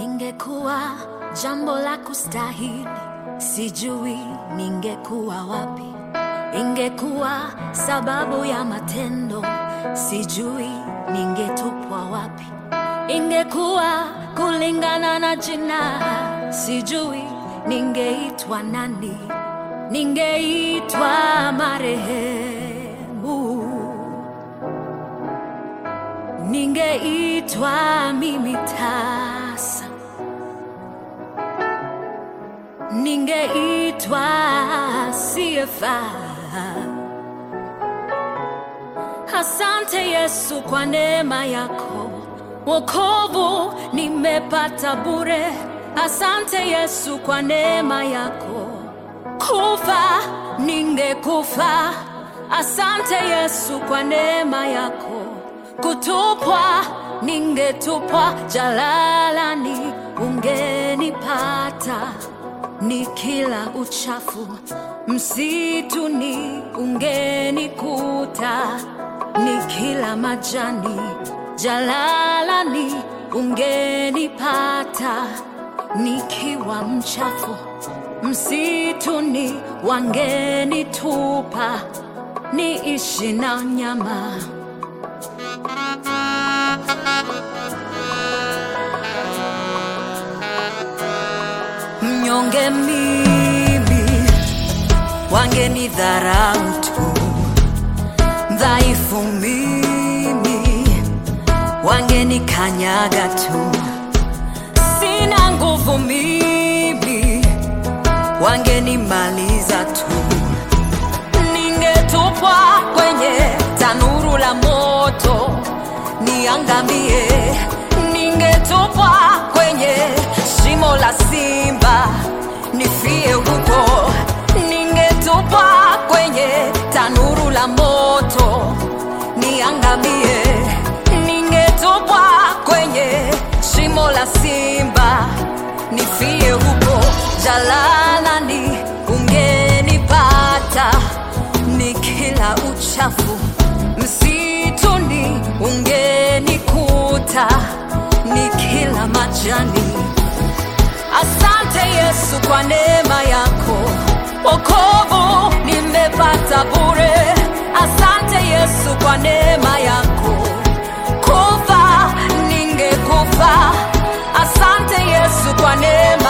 Ingekuwa jambo la kustahili, sijui ningekuwa wapi. Ingekuwa sababu ya matendo, sijui ningetupwa wapi. Ingekuwa kulingana na jina, sijui ningeitwa nani. Ningeitwa marehemu, ningeitwa mimi tasa, ningeitwa siyefaa. Asante Yesu kwa neema yako, wokovu nimepata bure. Asante Yesu kwa neema yako, kufa ningekufa. Asante Yesu kwa neema yako, kutupwa ningetupwa jalalani, ungenipata nikila uchafu msituni, ungenikuta nikila majani jalalani, ungenipata nikiwa mchafu msituni, wangenitupa niishi na nyama. Mnyonge mimi, wangenidharau tu. Dhaifu mimi, wangenikanyaga tu. Sina nguvu mimi, wangenimaliza tu. Ningetupwa kwenye tanuru la moto niangamie, ningetupwa kwenye shimo la simba nifie huko, ningetupwa kwenye tanuru la moto niangamie, ningetupwa kwenye shimo la simba nifie huko, jalalani ungenipata nikila uchafu msituni ungenikuta nikila majani. Asante Yesu kwa neema yako, wokovu nimepata bure. Asante Yesu kwa neema yako, kufa ningekufa. Asante Yesu kwa neema